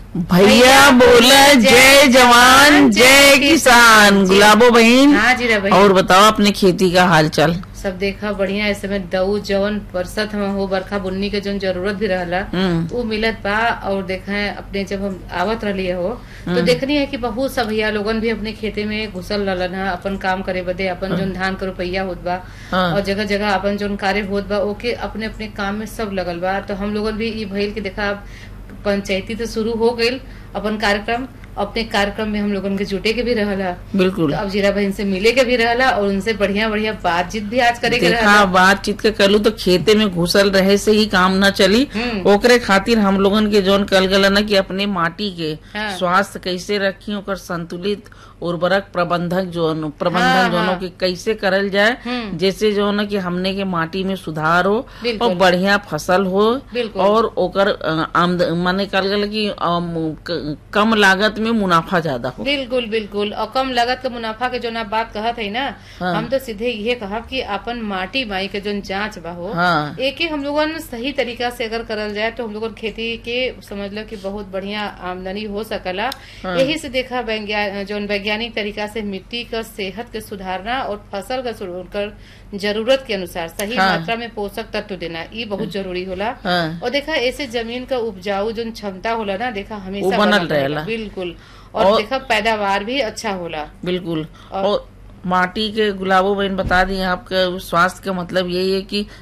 भैया बोला जय जवान जय किसान गुलाबो बहन हाँ जी रे भाई और बताओ अपने खेती का हाल चाल सब देखा बढ़िया इस समय दऊ जवन बरसत हम हो बरखा बुन्नी के जौन जरूरत भी रहला हम्म वो मिलत बा और देखा है अपने जब हम आवत रही हो तो देखनी है कि बहुत सब भैया लोगन भी अपने खेते में घुसल रहलन है अपन काम करे बदे अपन जौन धान के रुपया होत बा हाँ। और जगह जगह अपन जौन कार्य होत बा ओके अपने अपने काम में सब लगल बा तो हम लोगन भी ई भइल के देखा अब पंचायती तो शुरू हो गईल अपन कार्यक्रम अपने कार्यक्रम में हम लोगन के जुटे के भी रहला बिल्कुल तो अब जीरा बहन से मिले के भी रहला और उनसे बढ़िया बढ़िया बातचीत भी आज करे के देखा रहला बातचीत के कलू तो खेते में घुसल रहे से ही काम न चली हम्म। ओकरे खातिर हम लोगन के जौन कल गला ना कि अपने माटी के हाँ। स्वास्थ्य कैसे रखी ओकर संतुलित उर्वरक प्रबंधक जो प्रबंधन हाँ, जोनों हाँ। के कैसे करल जाए हम्म। जैसे जो ना कि हमने के माटी में सुधार हो बिल्कुल। और बढ़िया फसल हो बिल्कुल। और ओकर अ, आमद माने कल गला कि अम, क- कम लागत में मुनाफा ज्यादा हो बिल्कुल बिल्कुल और कम लागत के मुनाफा के जो ना बात कहत है ना हाँ। हम तो सीधे ये कहब कि अपन माटी माई के जो जांच बा हो हाँ एक हम लोगन सही तरीका से अगर करल जाए तो हम लोगन खेती के समझ लो कि बहुत बढ़िया आमदनी हो सकला हाँ। यही से देखा वैज्ञा- जौन वैज्ञानिक तरीका से मिट्टी का सेहत के सुधारना और फसल का सुधार कर जरूरत के अनुसार सही हाँ। मात्रा में पोषक तत्व देना ये बहुत जरूरी होला हाँ और देखा ऐसे जमीन का उपजाऊ जो क्षमता होला ना देखा हमेशा वो बनल रहेला। रहेला। बिल्कुल और, और- देखा पैदावार भी अच्छा होला बिल्कुल और- और माटी के गुलाबो बहन बता दी आपके स्वास्थ्य का मतलब यही है कि